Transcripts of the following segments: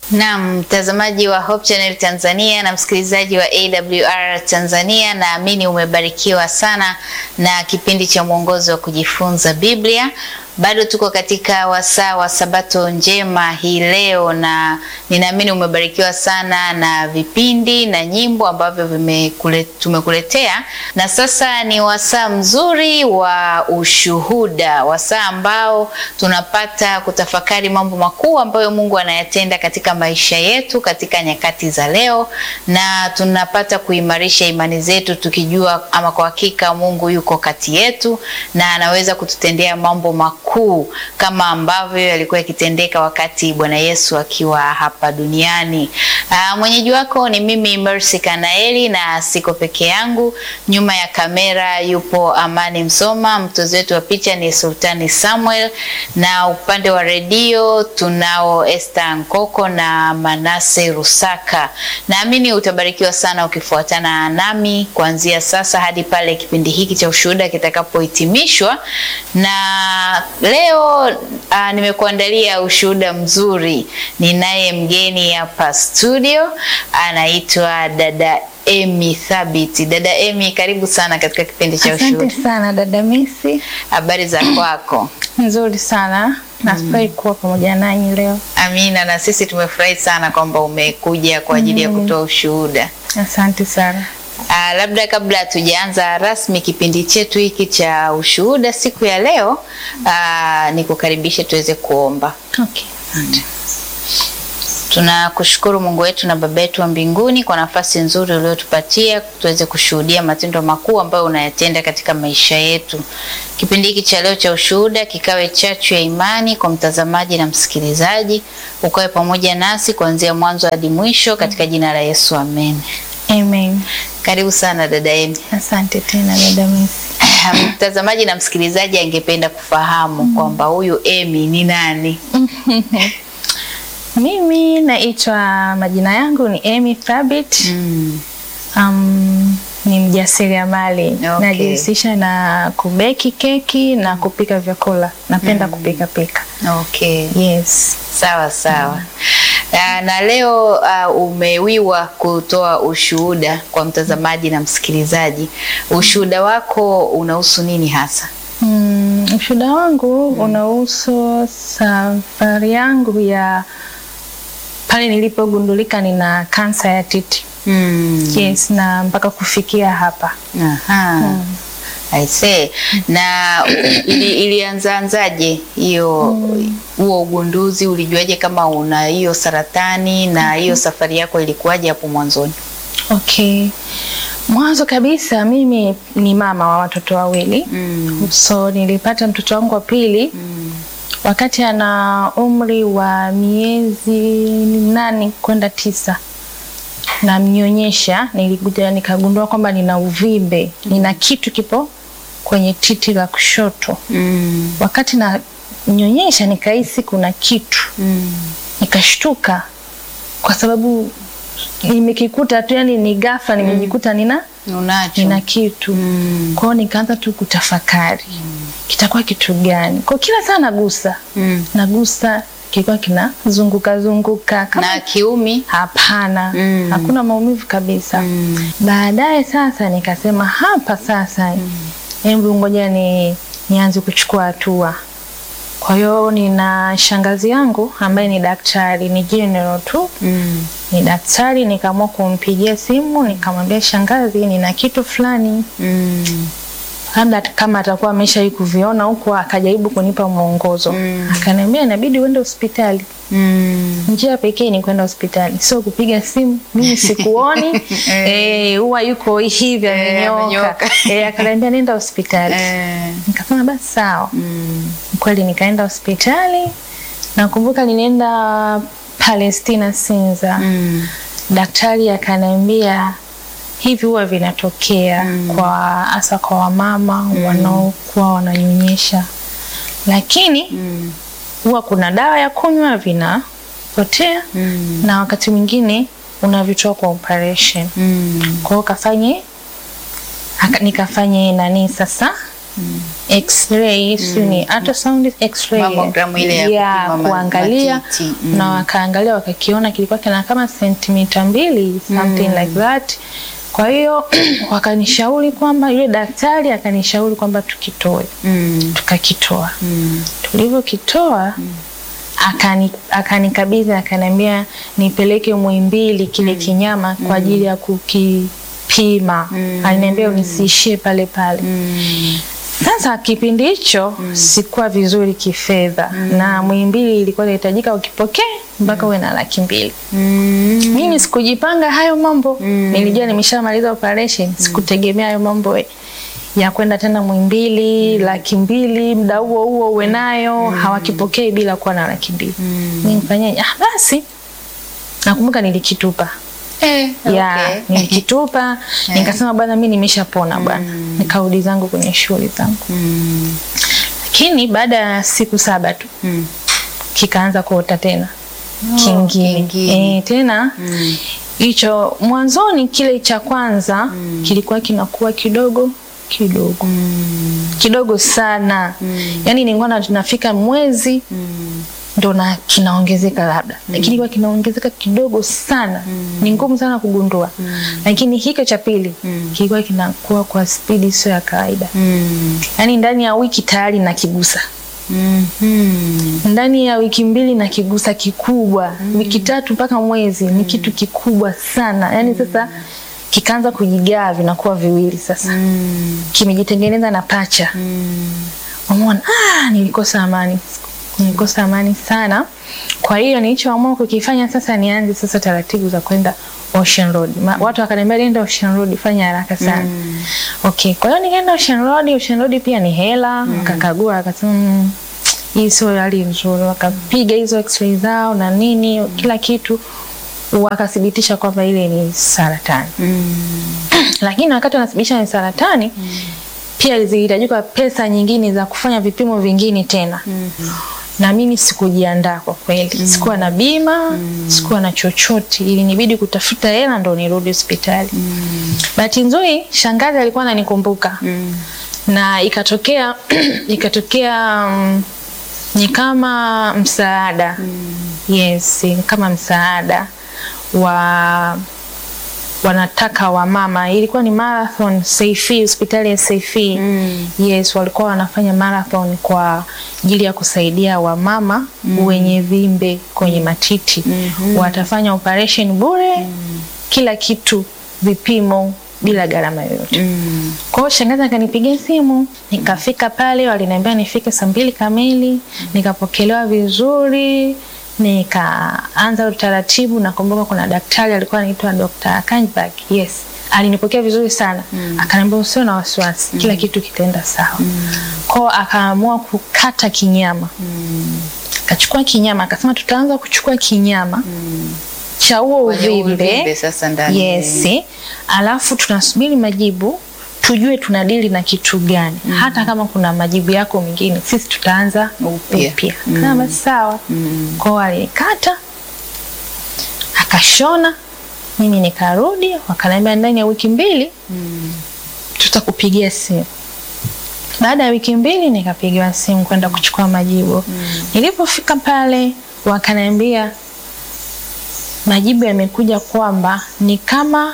Naam, mtazamaji wa Hope Channel Tanzania na msikilizaji wa AWR Tanzania, naamini umebarikiwa sana na kipindi cha mwongozo wa kujifunza Biblia. Bado tuko katika wasaa wa Sabato njema hii leo, na ninaamini umebarikiwa sana na vipindi na nyimbo ambavyo vimekule, tumekuletea. Na sasa ni wasaa mzuri wa ushuhuda, wasaa ambao tunapata kutafakari mambo makuu ambayo Mungu anayatenda katika maisha yetu katika nyakati za leo, na tunapata kuimarisha imani zetu tukijua ama kwa hakika Mungu yuko kati yetu na anaweza kututendea mambo makuu kama ambavyo yalikuwa yakitendeka wakati Bwana Yesu akiwa hapa duniani. Aa, mwenyeji wako ni mimi Mercy Kanaeli na siko peke yangu. Nyuma ya kamera yupo Amani Msoma, mtozi wetu wa picha ni Sultani Samuel, na upande wa redio tunao Esther Nkoko na Manase Rusaka. Naamini utabarikiwa sana ukifuatana nami kuanzia sasa hadi pale kipindi hiki cha ushuhuda kitakapohitimishwa na leo uh, nimekuandalia ushuhuda mzuri. Ninaye mgeni hapa studio, anaitwa dada Emi Thabiti. Dada Emi, karibu sana katika kipindi cha ushuhuda. Asante sana dada Misi, Habari za kwako? nzuri sana nafurahi kuwa pamoja nanyi leo. Amina, na sisi tumefurahi sana kwamba umekuja kwa ajili ya kutoa ushuhuda. Asante sana. Uh, labda kabla hatujaanza rasmi kipindi chetu hiki cha ushuhuda siku ya leo, uh, nikukaribishe tuweze kuomba. Okay, asante. Tunakushukuru Mungu wetu na Baba yetu wa mbinguni kwa nafasi nzuri uliotupatia tuweze kushuhudia matendo makuu ambayo unayatenda katika maisha yetu. Kipindi hiki cha leo cha ushuhuda kikawe chachu ya imani kwa mtazamaji na msikilizaji, ukawe pamoja nasi kuanzia mwanzo hadi mwisho katika jina la Yesu, amen. Amen. Karibu sana dada Emi. Asante tena dada Misi. Mtazamaji na msikilizaji angependa kufahamu kwamba huyu Emi ni nani? Mimi naitwa majina yangu ni Emi Thabit. Mm. Um, ni mjasiriamali Okay. najihusisha na kubeki keki na kupika vyakula. Napenda kupika pika. Okay. Yes. Sawa sawa. Ah, na leo uh, umewiwa kutoa ushuhuda kwa mtazamaji na msikilizaji. Ushuhuda wako unahusu nini hasa? Mm, ushuhuda wangu unahusu safari yangu ya pale nilipogundulika nina kansa ya titi. Mm. Yes, na mpaka kufikia hapa. Aha. I see. Na ili, ilianzaanzaje hiyo huo ugunduzi? Ulijuaje kama una hiyo saratani na hiyo safari yako ilikuwaje hapo mwanzoni? Okay. Mwanzo kabisa mimi ni mama wa watoto wawili. Mm. So nilipata mtoto wangu wa pili Mm. wakati ana umri wa miezi nane kwenda tisa namnyonyesha, nilikuja nikagundua kwamba nina uvimbe, nina kitu kipo kwenye titi la kushoto. Mm. Wakati nanyonyesha nikahisi kuna kitu, Mm. nikashtuka kwa sababu nimekikuta tu, yani ni ghafla nimejikuta nina Unacho. nina kitu Mm. kwao, nikaanza tu kutafakari kitakuwa kitu gani. Kwa kila saa nagusa Mm. nagusa, kilikuwa kinazunguka zunguka kama Na kiumi? hapana, Mm. hakuna maumivu kabisa. Mm. Baadaye sasa nikasema hapa sasa, hebu ngoja ni nianze kuchukua hatua. Kwa hiyo nina shangazi yangu ambaye ni daktari, ni general tu, Mm. ni daktari. Nikaamua kumpigia simu nikamwambia, shangazi, nina kitu fulani, Mm. labda kama atakuwa ameshawahi kuviona huko, akajaribu kunipa mwongozo. Mm. Akaniambia inabidi uende hospitali Mm. njia pekee ni kwenda hospitali, sio kupiga simu. Mimi sikuoni eh, huwa yuko hivi Eh, amenyoka. amenyoka. Eh, akaniambia nenda hospitali. Eh. Nikasema basi sawa. Mm. Kweli nikaenda hospitali. Nakumbuka nilienda Palestina Sinza. Mm. Daktari akaniambia hivi huwa vinatokea kwa hasa kwa wamama wanaokuwa wananyonyesha, lakini Mm. huwa kuna dawa ya kunywa vinapotea Mm. na wakati mwingine unavitoa kwa operation. Mm. Kwa hiyo kafanye aka- nikafanye nani sasa x-ray sio ni ultrasound x-ray Mammogram ile ya kupima ma- kuangalia matiti. Mm. na wakaangalia wakakiona kilikuwa kina kama sentimita mbili something like that kwa hiyo wakanishauri kwamba yule daktari akanishauri kwamba tukitoe Mm. tukakitoa Mm. tulivyokitoa akani akanikabidhi akaniambia nipeleke Muhimbili kile kinyama kwa ajili ya kukipima. Aliniambia nisiishie pale pale. Mm. Sasa kipindi hicho sikuwa vizuri kifedha na Muhimbili ilikuwa inahitajika ukipokee mpaka uwe na laki mbili. Mm. Mimi sikujipanga hayo mambo. Nilijua nimeshamaliza operation, sikutegemea hayo mambo ya kwenda tena Muhimbili laki mbili muda huo huo uwe nayo hawakipokei bila kuwa na laki mbili. Mimi nifanyaje? Ah, basi nakumbuka nilikitupa Eh, ya okay. nilikitupa nikasema bwana, mimi nimeshapona bwana, nikarudi zangu kwenye shughuli zangu, Mm. lakini baada ya siku saba tu Mm. kikaanza kuota tena Oh, kingine kingine. Eh, tena Mm. hicho mwanzoni kile cha kwanza kilikuwa kinakuwa kidogo kidogo Mm. kidogo sana yaani nilikuwa na- tunafika mwezi Mm. ndo na kinaongezeka labda lakini kwa kinaongezeka kidogo sana ni ngumu sana kugundua lakini hiko cha pili kilikuwa kinakuwa kwa spidi sio ya kawaida Mm. yaani ndani ya wiki tayari nakigusa Mhm. ndani ya wiki mbili na kigusa kikubwa wiki tatu mpaka mwezi ni kitu kikubwa sana yaani sasa kikaanza kujigaa vinakuwa viwili sasa Mm. kimejitengeneza na pacha Mm. umeona ah, nilikosa amani nilikosa amani sana kwa hiyo nilichoamua kukifanya sasa nianze sasa taratibu za kwenda Ocean Road. Ma, watu wakaniambia nenda Ocean Road fanya haraka sana. Okay, kwa hiyo nikaenda Ocean Road, Ocean Road pia ni hela, wakakagua wakasema mm, hii sio hali nzuri, wakapiga hizo x-ray zao na nini kila kitu wakathibitisha kwamba ile ni saratani. Mm. Lakini wakati wanathibitisha ni saratani pia zilihitajika pesa nyingine za kufanya vipimo vingine tena na mimi sikujiandaa kwa kweli sikuwa na bima sikuwa na chochote ilinibidi kutafuta hela ndo nirudi hospitali bahati nzuri shangazi alikuwa ananikumbuka Mm. na ikatokea ikatokea mm, ni kama msaada yes ni kama msaada wa wanataka wamama ilikuwa ni marathon Saifi hospitali ya Saifi Mm. yes walikuwa wanafanya marathon kwa ajili ya kusaidia wamama wenye vimbe kwenye matiti watafanya operation bure kila kitu vipimo bila gharama yoyote Mm. kwa hiyo shangazi akanipigia simu, nikafika pale, waliniambia nifike saa mbili kamili, nikapokelewa vizuri, nikaanza utaratibu. Nakumbuka kuna daktari alikuwa anaitwa Dr. Kanjbag, yes, alinipokea vizuri sana akaniambia usio na wasiwasi, kila kitu kitaenda sawa. Kwa hiyo akaamua kukata kinyama, akachukua kinyama, akasema tutaanza kuchukua kinyama cha huo Kwenye uvimbe uvimbe sasa ndani. Yes. Alafu tunasubiri majibu tujue tunadili na kitu gani. Hata kama kuna majibu yako mengine sisi tutaanza Upya. upya. Kama sawa. Kwa hiyo alikata akashona, mimi nikarudi, wakaniambia ndani ya wiki mbili tutakupigia simu. Baada ya wiki mbili nikapigiwa simu kwenda kuchukua majibu. Nilipofika pale wakaniambia majibu yamekuja kwamba ni kama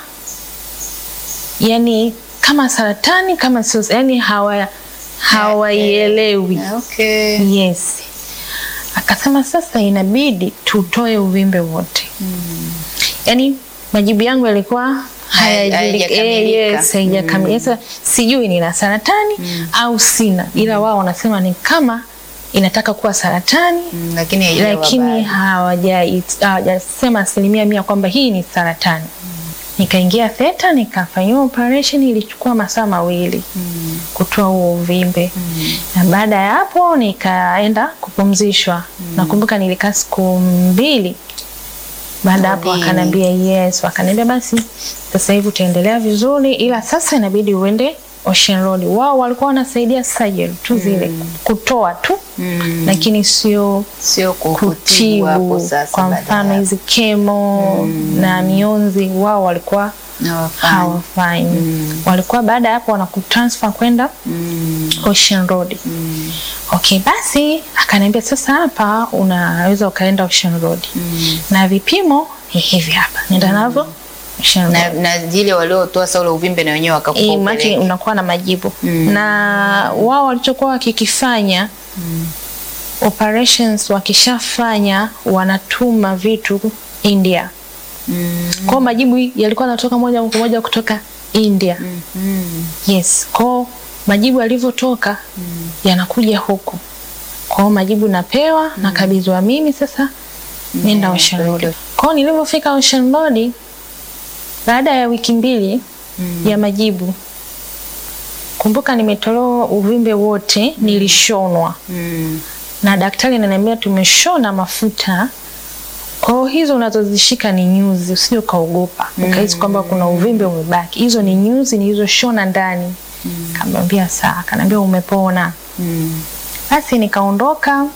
yani kama saratani kama sio yani hawa hawaielewi. Okay. Yes. Akasema sasa inabidi tutoe uvimbe wote. Yaani majibu yangu yalikuwa hayajulika- hayajakamilika. eh, yes, haijakamilika. Sasa sijui nina saratani au sina, ila wao wanasema ni kama inataka kuwa saratani Mm, lakini haijawa lakini bado. hawaja- hawajasema asilimia mia kwamba hii ni saratani. Nikaingia theta nikafanyiwa operation, ilichukua masaa mawili kutoa huo uvimbe na baada ya hapo nikaenda kupumzishwa. Nakumbuka nilikaa siku mbili. Baada ya hapo Wodini. wakaniambia yes, wakaniambia basi sasa hivi utaendelea vizuri, ila sasa inabidi uende Ocean Road. Wao walikuwa wanasaidia surgery tu zile kutoa tu Mm. lakini sio Sio kukutibu hapo kutibu. sasa Kwa baadaye. mfano hizi kemo na mionzi, wao walikuwa Hawafanyi. hawafanyi. Mm. Walikuwa baada ya hapo wanakutransfer kwenda Mm. Ocean Road. Mm. Okay, basi akaniambia sasa hapa unaweza ukaenda Ocean Road. Mm. Na vipimo ni hivi hapa. Nenda navyo Ocean Na, Road. na zile waliotoa sa ule uvimbe na wenyewe wakakupa Eh, maki upeleke. unakuwa na majibu Mm. na wao walichokuwa wakikifanya operations wakishafanya wanatuma vitu India. Mm. Kwao majibu yalikuwa yanatoka moja kwa moja kutoka India. Mm. Yes, kwao majibu yalivyotoka yanakuja huku. Kwao majibu napewa nakabidhiwa mimi sasa nenda Yeah, Ocean Road. okay. Kwao nilivyofika Ocean Road baada ya wiki mbili ya majibu, kumbuka nimetolewa uvimbe wote, nilishonwa Mm. na daktari ananiambia tumeshona mafuta. Kwa hiyo hizo unazozishika ni nyuzi, usije ukaogopa ukahisi kwamba kuna uvimbe umebaki. Hizo ni nyuzi nilizoshona ndani. Kamwambia sawa, kanaambia umepona. Mm. Basi nikaondoka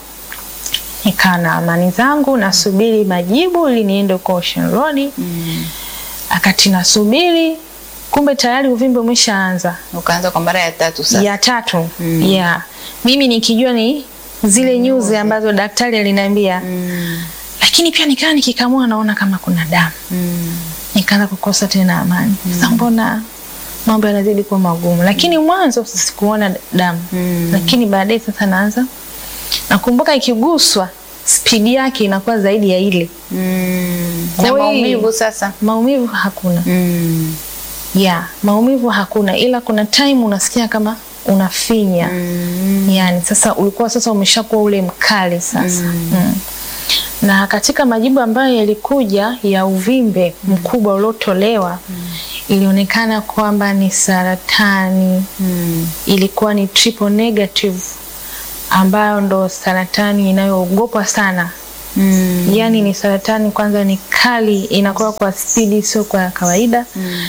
nikaa na amani zangu, nasubiri majibu ili niende huko Ocean Road. Mm. Akati nasubiri, kumbe tayari uvimbe umeshaanza Ukaanza kwa mara ya tatu sasa. ya tatu Mm. yeah. Mimi nikijua ni zile nyuzi ambazo daktari aliniambia Mm. lakini pia nikaa nikikamua naona kama kuna damu, Mm. nikaanza kukosa tena amani. Sasa mbona mambo yanazidi kuwa magumu? Lakini mwanzo sikuona damu Mm. lakini baadaye sasa naanza nakumbuka, ikiguswa spidi yake inakuwa zaidi ya ile. Mm. Kwa Na hiyo- maumivu sasa. Maumivu hakuna Mm. ya maumivu hakuna, ila kuna time unasikia kama unafinya Mm. yani sasa ulikuwa sasa umeshakuwa ule mkali sasa mm. na katika majibu ambayo yalikuja ya uvimbe mkubwa uliotolewa ilionekana kwamba ni saratani Mm. ilikuwa ni triple negative ambayo ndo saratani inayoogopwa sana Mm. yaani ni saratani kwanza ni kali inakuwa kwa spidi sio kwa kawaida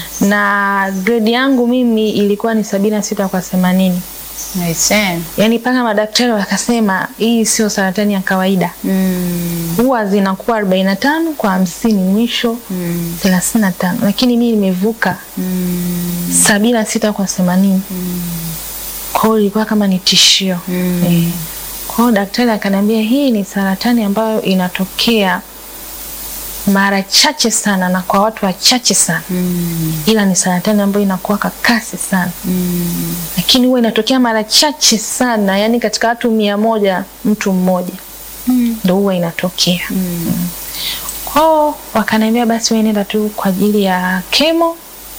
na grade yangu mimi ilikuwa ni sabini na sita kwa themanini I see. yaani mpaka madaktari wakasema hii sio saratani ya kawaida Mm. huwa zinakuwa arobaini na tano kwa hamsini mwisho Mm. thelathini na tano lakini mii nimevuka Mm. sabini na sita kwa themanini kwa hiyo ilikuwa kama ni tishio Mm. eh. kwa hiyo daktari akaniambia hii ni saratani ambayo inatokea mara chache sana na kwa watu wachache sana Mm. ila ni saratani ambayo inakuwa kwa kasi sana Mm. lakini huwa inatokea mara chache sana yani katika watu mia moja mtu mmoja Mm. ndo huwa inatokea Mm. kwao wakaniambia basi wewe nenda tu kwa ajili ya kemo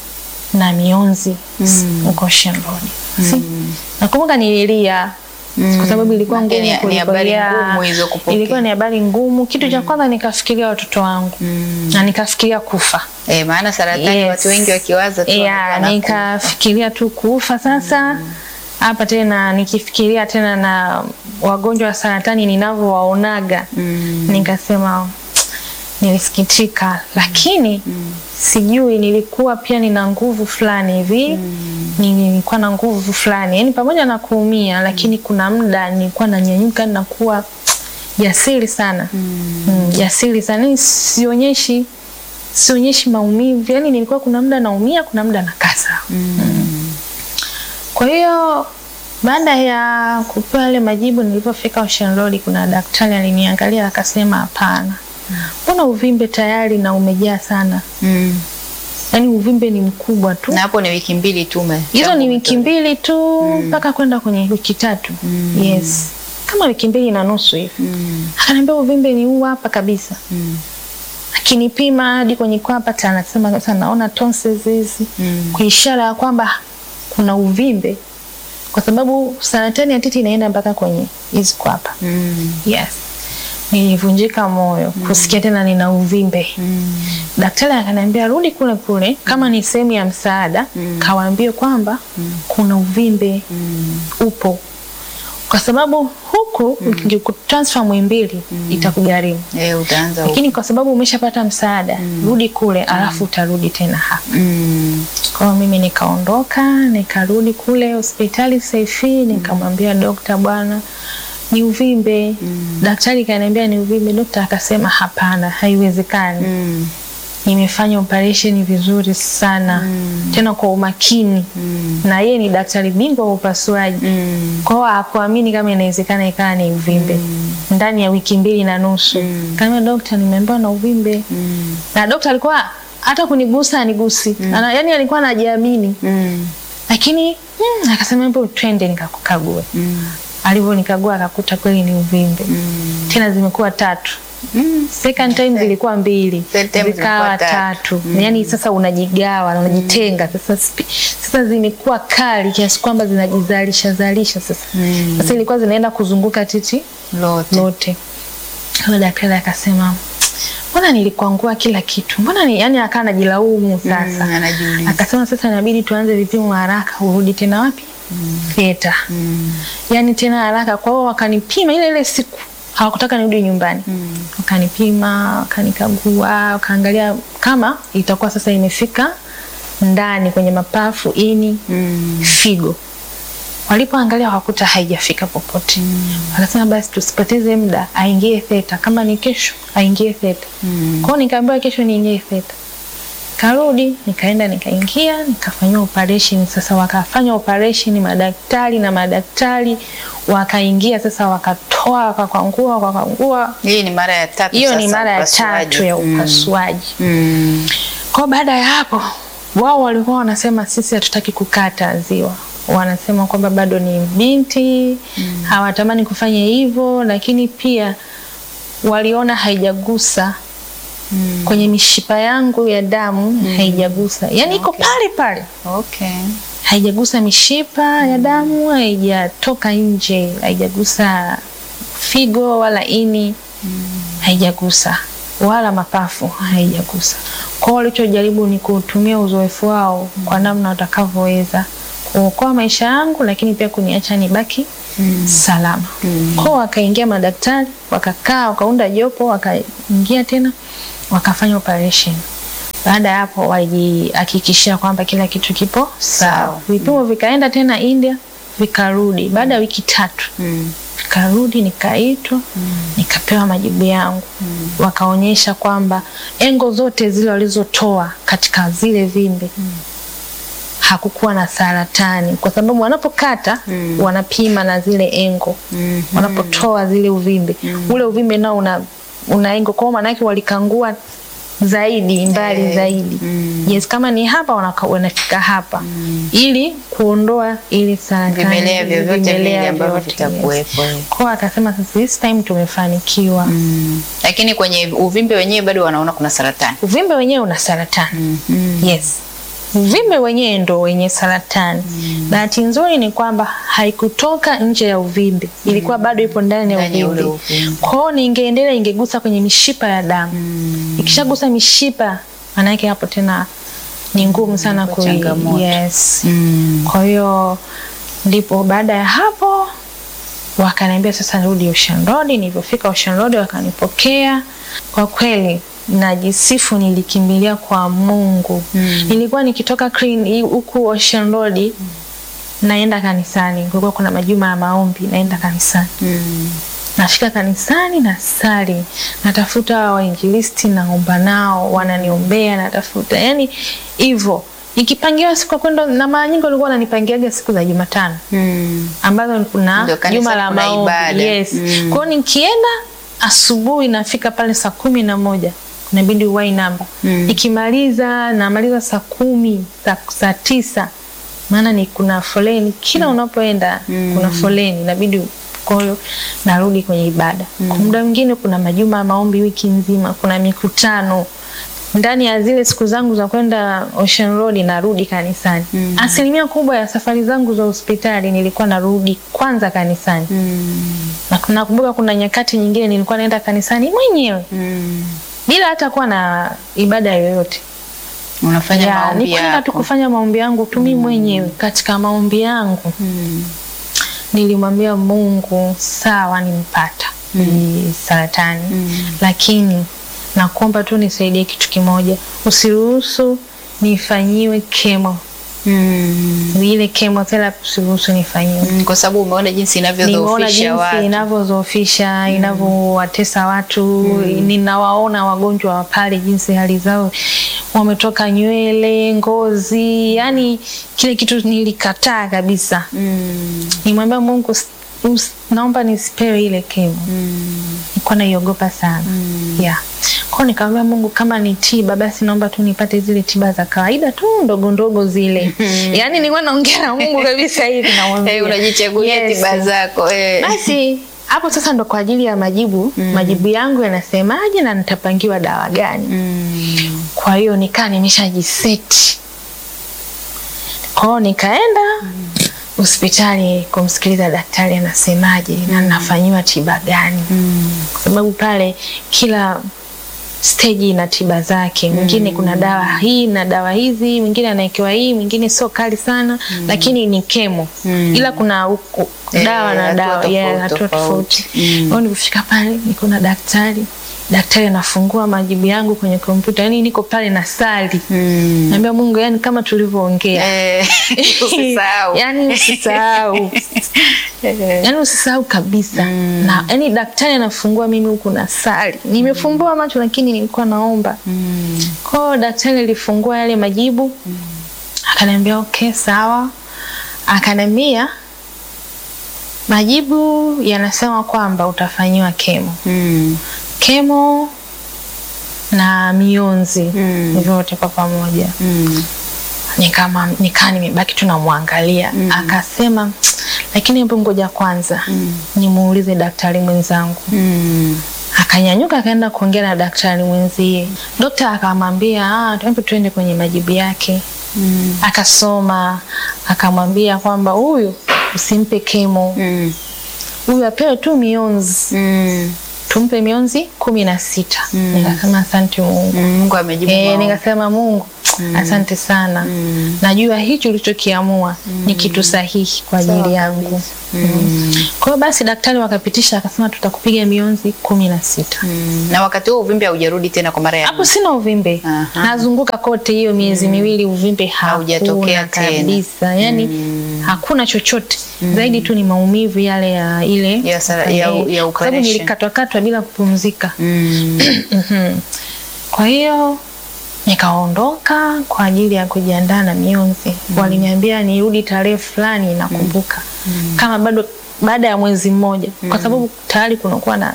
na mionzi Mm. huko Ocean Road. Si? Mm. nakumbuka nililia Mm. kwa sababu ilikuwa Maana ngumu ni- ni kuliko- habari ya- ngumu hizo kupokea. ilikuwa ni habari ngumu kitu cha kwanza nikafikiria watoto wangu Mm. na nikafikiria kufa Eh, maana saratani Yes. watu wengi wakiwaza tu yeah, wanakuwa na nikafikiria tu kufa sasa hapa tena nikifikiria tena na wagonjwa wa saratani ninavyowaonaga Mm. nikasema nilisikitika lakini sijui nilikuwa pia nina nguvu fulani hivi nilikuwa na nguvu fulani yani pamoja na kuumia lakini kuna muda nilikuwa nanyanyuka nakuwa jasiri sana mm, jasiri sana yani sionyeshi sionyeshi maumivu yani nilikuwa kuna muda naumia kuna muda nakaa sawa kwa hiyo baada ya kupewa yale majibu, nilipofika Ocean Road, kuna daktari aliniangalia akasema, hapana, mbona uvimbe tayari na umejaa sana, Mm. yaani uvimbe ni mkubwa tu. Na hapo ni wiki mbili tu ume- Hizo tangu ni wiki umetolewa. mbili tu mpaka kwenda kwenye wiki tatu. Yes, kama wiki mbili na nusu hivi. Mm. Akaniambia uvimbe ni huu hapa kabisa. Mm. Akinipima hadi kwenye kwapa, anasema sasa naona tonsils hizi Mm. kwa ishara ya kwamba kuna uvimbe, kwa sababu saratani ya titi inaenda mpaka kwenye hizi kwapa. Mm. Yes. Nilivunjika moyo kusikia tena nina uvimbe. Mm. Daktari akaniambia rudi kule kule, kama ni sehemu ya msaada, kawaambie kwamba kuna uvimbe Mm. upo, kwa sababu huku ukikutransfer Muhimbili itakugharimu, Eh, utaanza huko. lakini kwa sababu umeshapata msaada, rudi kule, alafu utarudi tena hapa. Mm. Kwa hiyo mimi nikaondoka nikarudi kule hospitali Saifi, nikamwambia dokta, bwana ni uvimbe. Daktari kaniambia ni uvimbe. Dokta akasema hapana, haiwezekani. Mm. nimefanya operation vizuri sana tena kwa umakini na yeye ni daktari bingwa wa upasuaji kwa hiyo hakuamini kama inawezekana ikawa ni uvimbe ndani ya wiki mbili na nusu kama dokta nimeambiwa na uvimbe na dokta alikuwa hata kunigusa anigusi Ana, yani alikuwa anajiamini lakini mm, akasema hebu twende nikakukague alivyonikagua akakuta kweli ni uvimbe tena zimekuwa tatu second time zilikuwa mbili Third time zikawa zilikuwa tatu. tatu yani sasa unajigawa na unajitenga sasa spi- sasa zimekuwa kali kiasi kwamba zinajizalisha zalisha sasa sasa ilikuwa zinaenda kuzunguka titi Lote. lote Huyo daktari akasema mbona nilikwangua kila kitu mbona ni yani akaa najilaumu sasa Mm, anajiuliza. akasema sasa inabidi tuanze vipimo haraka urudi tena wapi theta yani tena haraka kwa hiyo wakanipima ile ile siku hawakutaka nirudi nyumbani wakanipima wakanikagua wakaangalia kama itakuwa sasa imefika ndani kwenye mapafu ini figo walipoangalia wakuta haijafika popote wakasema basi tusipoteze muda aingie theta kama ni kesho aingie theta kwao nikaambiwa kesho niingie theta karudi nikaenda nikaingia nikafanyiwa operation sasa wakafanya operation madaktari na madaktari wakaingia sasa wakatoa wakakwangua wakakwangua Hii ni mara ya tatu hiyo ni sasa mara ya upasuaji. tatu ya Mm. upasuaji Mm. kwa baada ya hapo wao walikuwa wanasema sisi hatutaki kukata ziwa wanasema kwamba bado ni binti hawatamani kufanya hivyo lakini pia waliona haijagusa kwenye mishipa yangu ya damu haijagusa yaani iko pale pale Okay. haijagusa mishipa ya damu haijatoka nje haijagusa figo wala ini haijagusa wala mapafu haijagusa kwao walichojaribu ni kutumia uzoefu wao kwa namna watakavyoweza kuokoa maisha yangu lakini pia kuniacha nibaki salama kwao wakaingia madaktari wakakaa wakaunda jopo wakaingia tena wakafanya operation baada ya hapo walijihakikishia kwamba kila kitu kipo sawa Sawa. vipimo vikaenda tena india vikarudi baada ya wiki tatu Mm. nikarudi nikaitwa nikapewa majibu yangu wakaonyesha kwamba engo zote zile walizotoa katika zile vimbe hakukuwa na saratani kwa sababu wanapokata wanapima na zile engo Mhm. wanapotoa zile uvimbe ule uvimbe nao una, una engo kwao maanake walikangua zaidi mbali Eh, zaidi mm. yes kama ni hapa wanaka- wanafika hapa ili kuondoa ile saratani Vimelea vyovyote vile vimelea ambavyo vyote, yes. vitakuwepo. Kwa akasema sasa this time tumefanikiwa. Mm. Lakini kwenye uvimbe wenyewe bado wanaona kuna saratani. Uvimbe wenyewe una saratani. Mhm. Yes. Uvimbe wenyewe ndo wenye saratani. Bahati nzuri ni kwamba haikutoka nje ya uvimbe, ilikuwa bado ipo ndani ya Ndani ya ule uvimbe. uvimbe. Kwa hiyo ningeendelea, ingegusa kwenye mishipa ya damu. Ikishagusa mishipa, maanake hapo tena ni ngumu sana Inakuwa kui changamoto. yes. Mm. Kwa hiyo ndipo baada ya hapo wakaniambia sasa nirudi Ocean Road. Nilipofika Ocean Road wakanipokea. Kwa kweli najisifu, nilikimbilia kwa Mungu. Mm. Nilikuwa nikitoka clean huku Ocean Road naenda kanisani, kulikuwa kuna majuma ya maombi, naenda kanisani Mm. nafika kanisani na sali, natafuta wainjilisti, naomba nao, wananiombea, natafuta yani hivyo. Nikipangiwa siku ya kwenda, na mara nyingi walikuwa wananipangiaga siku za Jumatano Mm. ambazo kuna Ndio kanisa juma la kuna maombi. ibada. Yes. Mm. Kwa hiyo nikienda asubuhi nafika pale saa kumi na moja inabidi uwai namba Mm. nikimaliza namaliza saa kumi saa, saa tisa maana ni kuna foleni kila unapoenda kuna foleni inabidi kwa hiyo narudi kwenye ibada kwa muda mwingine kuna majuma ya maombi wiki nzima kuna mikutano ndani ya zile siku zangu za kwenda Ocean Road narudi kanisani Mm. asilimia kubwa ya safari zangu za hospitali nilikuwa narudi kwanza kanisani Mm. na nakumbuka kuna nyakati nyingine nilikuwa naenda kanisani mwenyewe Mm. bila hata kuwa na ibada yoyote Unafanya Ya, maombi ni kwenda tu yako. kufanya maombi yangu tu mimi mwenyewe. Katika maombi yangu Mm. nilimwambia Mungu, sawa, nimpata hii saratani Mm. lakini nakuomba tu nisaidie kitu kimoja, usiruhusu nifanyiwe kemo Mm. ile chemotherapy usiruhusu nifanyiwe. Mm, kwa sababu umeona jinsi Nimeona inavyodhoofisha jinsi watu. inavyodhoofisha inavyowatesa watu. Ninawaona wagonjwa wa pale jinsi hali zao wametoka nywele, ngozi, yani kile kitu nilikataa kabisa. Mm. Nimwambia Mungu "Us- us- naomba nisipewe ile kemo. Nilikuwa naiogopa sana. Yeah. Kwa hiyo nikamwambia Mungu kama ni tiba basi naomba tu nipate zile tiba za kawaida tu ndogo ndogo zile. Yaani nilikuwa naongea na Mungu kabisa hivi namwambia. Eh, unajichagulia Yes. tiba zako. Eh. Basi hapo sasa ndo kwa ajili ya majibu majibu yangu yanasemaje na nitapangiwa dawa gani. Mm. Kwa hiyo nikaa nimeshajiseti. Kwa hiyo nikaenda hospitali kumsikiliza daktari anasemaje na nafanyiwa tiba gani, kwa sababu pale kila stage ina tiba zake. Mwingine kuna dawa hii na dawa hizi, mwingine anawekewa hii, mwingine sio kali sana, lakini ni kemo, ila kuna u- u- Eh, dawa na hatua dawa tofauti, yeah, hatua tofauti. tofauti. Kwa hiyo nilipofika pale niko na daktari, daktari anafungua majibu yangu kwenye kompyuta, yani niko pale na sali Mm. naambia Mungu, yani kama tulivyoongea Eh, usisahau. yani usisahau Eh. yani usisahau kabisa na yani daktari anafungua mimi huku na sali nimefumbua macho lakini nilikuwa naomba Mm. kwao daktari alifungua yale majibu akaniambia okay sawa akaniambia majibu yanasema kwamba utafanyiwa kemo Mm. kemo na mionzi Mm. vyote kwa pamoja Mm. nikama nikaa nimebaki tu namwangalia akasema lakini hebu ngoja kwanza nimuulize daktari mwenzangu Mm. akanyanyuka akaenda kuongea na daktari mwenzie dokta akamwambia "Ah, hebu tuende kwenye majibu yake Mm. akasoma akamwambia kwamba huyu usimpe kemo Mm. huyu apewe tu mionzi Mm. tumpe mionzi kumi na sita nikasema asante mungu Mungu amejibu Eh, maombi. nikasema Mungu asante sana Mm. najua hichi ulichokiamua ni kitu sahihi kwa ajili Sawa yangu Mm. kwa hiyo basi daktari wakapitisha akasema tutakupiga mionzi kumi na sita Mm. Na wakati huo uvimbe haujarudi tena kwa mara ya hapo sina uvimbe Aha. nazunguka kote hiyo miezi miwili uvimbe Haujatokea hakuna tena. kabisa yani hakuna chochote zaidi tu ni maumivu yale ya ile Ya sara- ya- Eh, ya kwa sababu operation. nilikatwakatwa bila kupumzika Mm. Mhm. Kwa hiyo nikaondoka kwa ajili ya kujiandaa na mionzi. Waliniambia nirudi tarehe fulani, nakumbuka kama bado baada ya mwezi mmoja, kwa sababu tayari kunakuwa na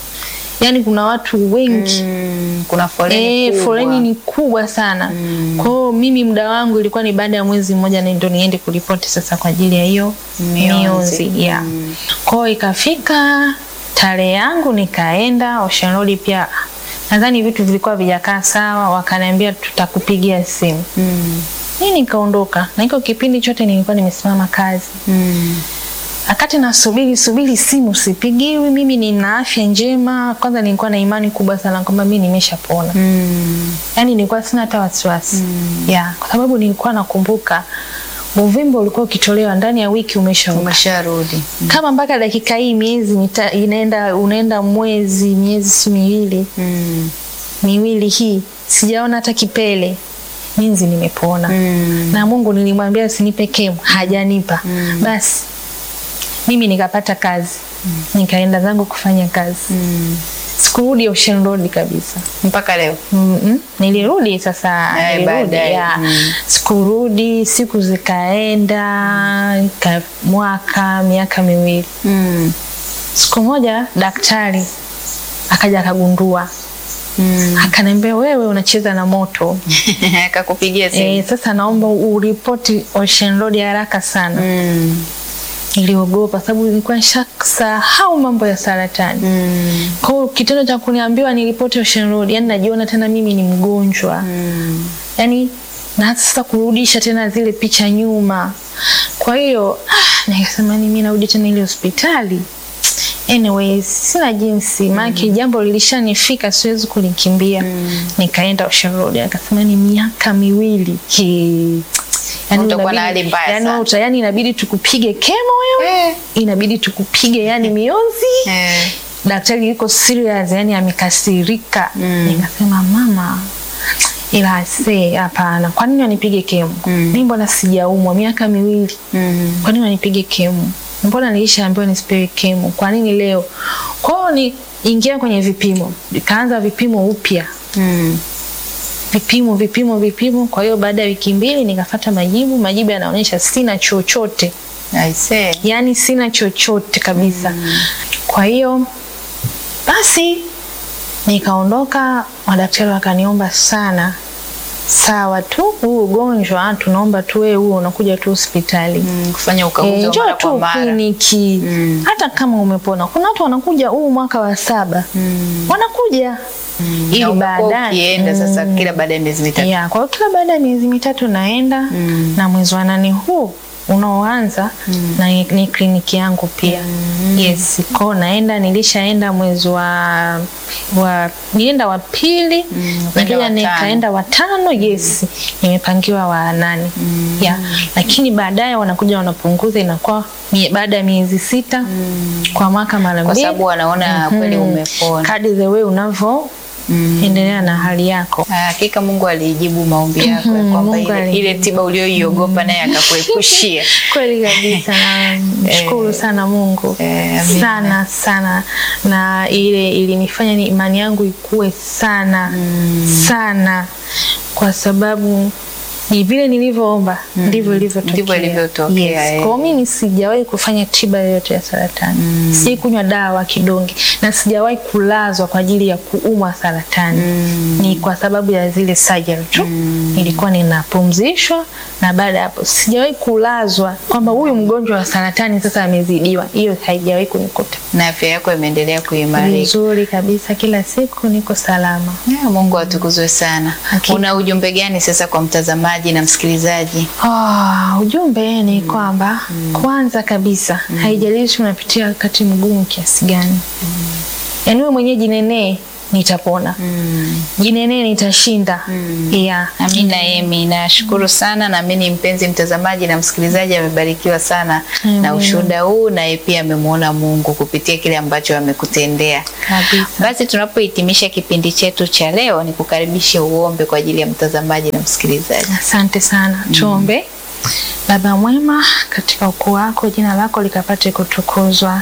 yani, kuna watu wengi Mm. Kuna foleni Eh, kubwa. foleni ni kubwa sana. Kwa hiyo mimi muda wangu ilikuwa ni baada ya mwezi mmoja na ndio niende kuripoti sasa kwa ajili ya hiyo Mionzi. mionzi. Yeah. Kwa hiyo ikafika tarehe yangu nikaenda Ocean Road pia nadhani vitu vilikuwa vijakaa sawa, wakaniambia tutakupigia simu. Mm. Mimi nikaondoka na iko kipindi chote nilikuwa nimesimama kazi. Mm. Wakati nasubiri subiri simu sipigiwi, mimi nina afya njema. Kwanza nilikuwa na imani kubwa sana kwamba mimi nimeshapona Mm. yani nilikuwa sina hata wasiwasi yeah, kwa sababu nilikuwa nakumbuka uvimbe ulikuwa ukitolewa ndani ya wiki umeshauka. Umesharudi. Kama mpaka dakika hii miezi mita, inaenda unaenda mwezi miezi si miwili Mm. miwili hii sijaona hata kipele minzi nimepona Mm. na Mungu nilimwambia usinipe kemo hajanipa basi mimi nikapata kazi nikaenda zangu kufanya kazi Mm. sikurudi Ocean Road kabisa Mpaka leo. Mm-mm. Nilirudi sasa, Eh, nilirudi baadaye. ya. Mm. Sikurudi, siku zikaenda ka, mwaka miaka miwili. Mm. Siku moja daktari akaja akagundua, Mm. akaniambia wewe unacheza na moto Akakupigia simu. e, sasa naomba uripoti Ocean Road haraka sana. Mm. Niliogopa sababu nilikuwa nishasahau mambo ya saratani. Mm. Kwa hiyo kitendo cha kuniambiwa niripoti Ocean Road, yani najiona tena mimi ni mgonjwa Mm. yani na sasa kurudisha tena zile picha nyuma. Kwa hiyo ah, nikasema ni mimi narudi tena ile hospitali. Anyways, sina jinsi maana jambo lilishanifika, siwezi kulikimbia. Nikaenda Ocean Road, akasema ni miaka miwili ki yani Utakuwa na inabidi- hali mbaya yani sana. uta- yani inabidi tukupige kemo wewe, Eh. inabidi tukupige yani mionzi Eh. daktari yuko serious yani amekasirika Mm. nikasema mama ila se hapana, kwa nini wanipige kemo? Mm. Mimi mbona sijaumwa miaka miwili Mm. kwa nini wanipige kemo? Mbona nilishaambiwa nisipewe kemo? Kwa nini leo? Kwa hiyo ni ingia kwenye vipimo, nikaanza vipimo upya, Mm. vipimo vipimo vipimo. Kwa hiyo baada ya wiki mbili nikafata majibu, majibu yanaonyesha sina chochote, I see. yaani sina chochote kabisa. Kwa hiyo basi nikaondoka, madaktari wakaniomba sana, sawa tu, huu ugonjwa tunaomba tu wewe huo unakuja tu hospitali Mm. Kufanya ukaguzi Eh, wa njoo mara kwa tu mara. kliniki Mm. hata kama umepona. Kuna watu wanakuja huu mwaka wa saba Mm. wanakuja Na ili umekuwa baadaye ukienda sasa Mm. kila baada ya miezi mitatu. ya kwa hiyo kila baada ya miezi mitatu naenda Mm. na mwezi wa nane huu unaoanza na ni, ni kliniki yangu pia yes kwao naenda nilishaenda mwezi wa wa nilienda wa pili Mm, nikaja ukaenda wa tano. nikaenda wa tano yes nimepangiwa wa nane yeah. lakini baadaye wanakuja wanapunguza inakuwa mie- baada ya miezi sita kwa mwaka mara Kwa mbili sababu wanaona kweli umepona. kadi the way unavyo Mm. endelea na hali yako Ah, Hakika Mungu alijibu maombi yako ya Mhm, kwamba Mungu ile, alijibu. ile tiba ulioiogopa naye akakuepushia. kweli kabisa na mshukuru sana Mungu Eh, amina. sana sana, na ile ilinifanya ni imani yangu ikue sana sana, kwa sababu ni vile nilivyoomba ndivyo ilivyotokea. Ndivyo ilivyotokea, Yes. eh. Kwa hiyo mimi sijawahi kufanya tiba yoyote ya saratani mm. Sijawahi kunywa dawa kidonge na sijawahi kulazwa kwa ajili ya kuumwa saratani ni kwa sababu ya zile surgery tu nilikuwa ninapumzishwa, na baada ya hapo sijawahi kulazwa kwamba huyu mgonjwa wa saratani sasa amezidiwa. Hiyo haijawahi kunikuta. Na afya yako imeendelea kuimarika. Vizuri kabisa, kila siku niko salama. Ya, Mungu atukuzwe sana. Hakika. Una ujumbe gani sasa kwa mtazamaji na msikilizaji? Ah, ujumbe ni kwamba kwanza kabisa haijalishi unapitia wakati mgumu kiasi gani, yaani wewe mwenyewe jinenee, nitapona. Jinenee, nitashinda. Yeah. Amina Emi, nashukuru sana. Naamini mpenzi mtazamaji na msikilizaji amebarikiwa sana Amen. na ushuhuda huu, naye pia amemwona Mungu kupitia kile ambacho amekutendea. Kabisa. Basi tunapohitimisha kipindi chetu cha leo, ni kukaribishe uombe kwa ajili ya mtazamaji na msikilizaji. Asante sana. Tuombe. Baba mwema, katika ukuu wako jina lako likapate kutukuzwa.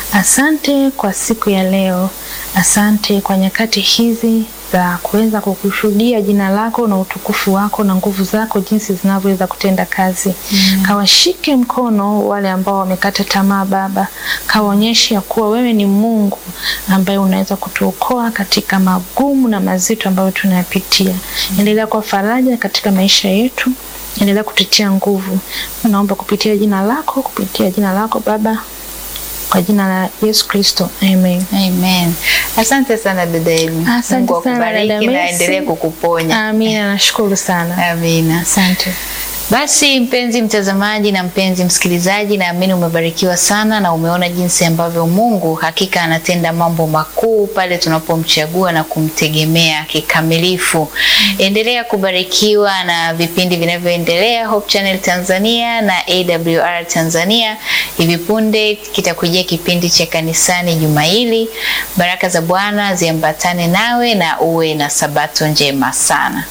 Asante kwa siku ya leo, asante kwa nyakati hizi za kuweza kukushuhudia jina lako na utukufu wako na nguvu zako jinsi zinavyoweza kutenda kazi. Kawashike mkono wale ambao wamekata tamaa Baba, kawaonyeshe ya kuwa wewe ni Mungu ambaye unaweza kutuokoa katika magumu na mazito ambayo tunayapitia. Endelea kwa faraja katika maisha yetu endelea kututia nguvu. Naomba kupitia jina lako, kupitia jina lako Baba, kwa jina la Yesu Kristo, amen. Amen. Asante sana dada Emi. Asante Mungu sana, akubariki dada na Mercy. aendelee kukuponya. Amina, nashukuru sana, Amina. asante. Basi mpenzi mtazamaji na mpenzi msikilizaji, naamini umebarikiwa sana na umeona jinsi ambavyo Mungu hakika anatenda mambo makuu pale tunapomchagua na kumtegemea kikamilifu. Endelea kubarikiwa na vipindi vinavyoendelea Hope Channel Tanzania na AWR Tanzania. Hivi punde kitakujia kipindi cha kanisani juma hili. Baraka za Bwana ziambatane nawe na uwe na sabato njema sana.